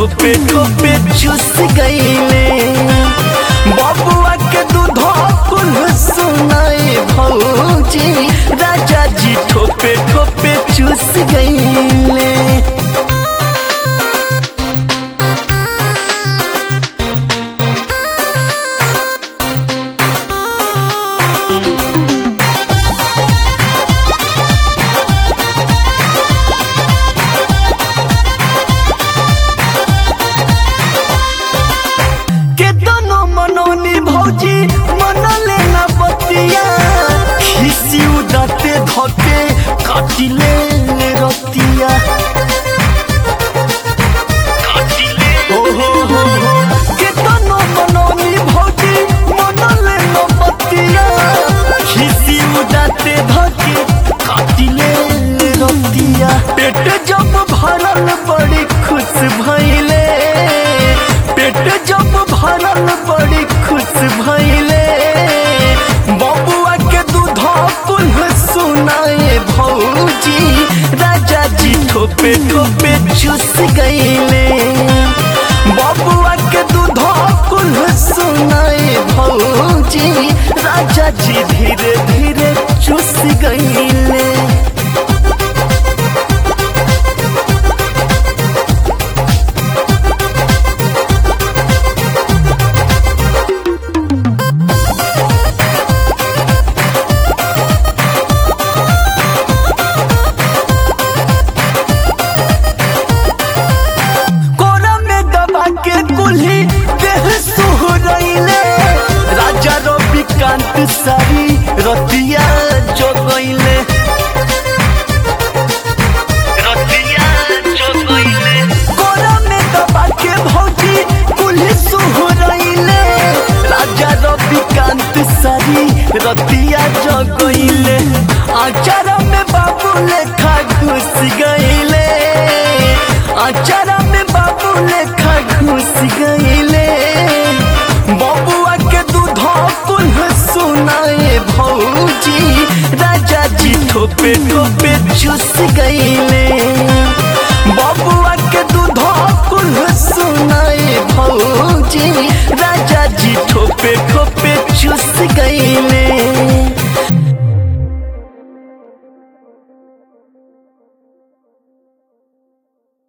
ठोपे ठोपे चूस गईले बबुआ के दूध कुल सुनाए भौजी राजा जी ठोपे ठोपे चूस गईले के दोनों मनोनी भौजी मन लेना बतिया खिसी उदाते धके काटिले रतिया ओ हो हो हो के दोनों मनोनी भौजी मन लेना बतिया खिसी उदाते धके काटिले रतिया पेट जब भरल बड़ी खुश भइले पेट जब भरल बड़ी खुश भइले बबुआ के दूध पुनः सुनाए भौजी राजा जी ठोपे ठोपे चूस गईले बबुआ के दूध पुनः सुनाए भौजी राजा जी धीरे धीरे चूस गईले कोरा में दबा के कुल्ही देह सुहरैले राजा रविकांत सारी रतिया जोगैले रतिया जोगैले कोरा में दबा के भौजी कुल्ही सुहरैले राजा रविकांत सारी रतिया जोगैले आचारा में बाबू लेखा घुस गईले आचारा में बाबू लेखा घुस गईले बबुआ के दूध पुनः सुनाए भौजी राजा जी ठोपे ठोपे चूस गईले बबुआ के दूध पुनः सुनाए भौजी राजा जी ठोपे ठोपे चूस गईले